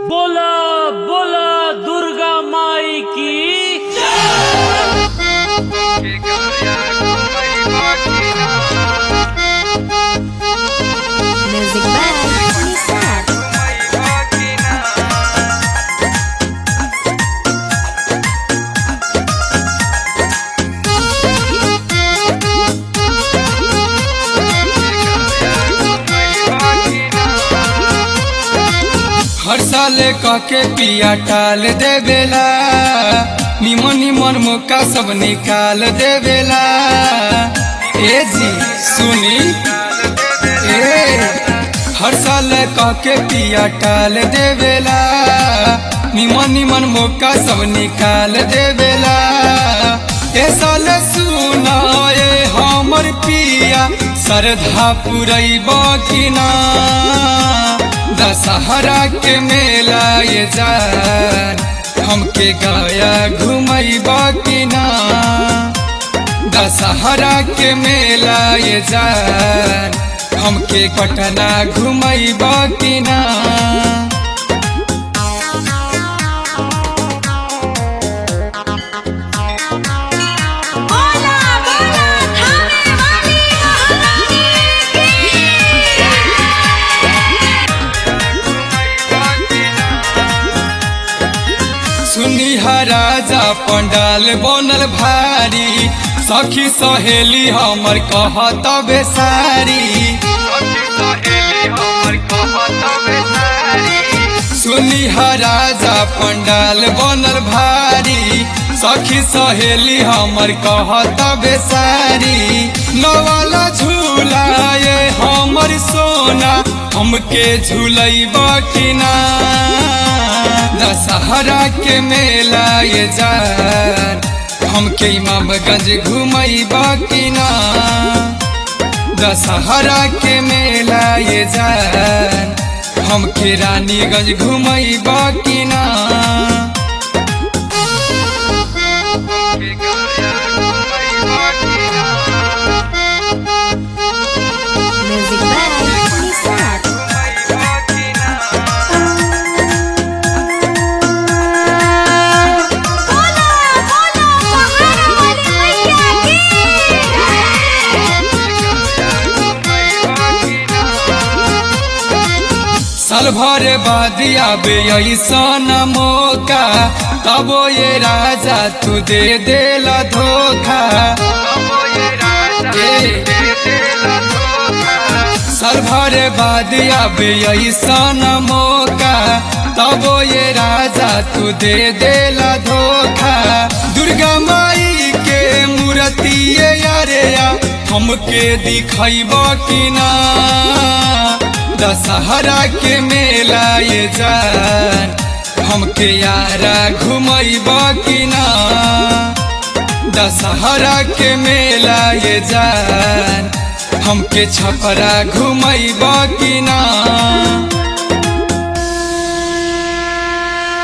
बोला बोला दुर्गा माई की Music by Nisar. हर साल कहके पिया टाल देवेला निमन निमन मौका सब निकाल देवेला ए जी सुनी ए हर साल कहके पिया टाल देवेला निमन निमन मौका सब निकाल देवेला ए साल सुना ए हमर पिया श्रद्धा पुरैब कि ना दशहरा के मेला ये जान हमके गाया घुमैब कि ना दशहरा के मेला ये जान हमके पटना घुमैब कि ना बोला बोला थामे वाली महारानी सुनी राजा पंडाल बनल भारी सखी सहेली हमर कहत बेसारी सुनी राजा पंडाल बनल भारी सखी सहेली हमर कहत बेसारी नवाला झूला ये हमर सोना हमके झूलैब कि ना दशहरा के मेला ये जान हमके इमामगंज घुमैब कि ना दशहरा के मेला ये जान हमके रानीगंज घुमैब कि ना Music by Nisar. बोला बोला पहाड़ वाली मैया साल भर बाद आबे ऐसन मौका तबो ये राजा तू दे देला धोखा ए, साल भर बाद आबे ऐसन मौका तबो ये राजा तू दे देला धोखा दुर्गा माई के मूर्ति यारे या हमके दिखैब कि ना दशहरा के मेला ये जान हमके यारा घुमैब कि ना दशहरा के मेला ये जान हमके छपरा घुमैब कि ना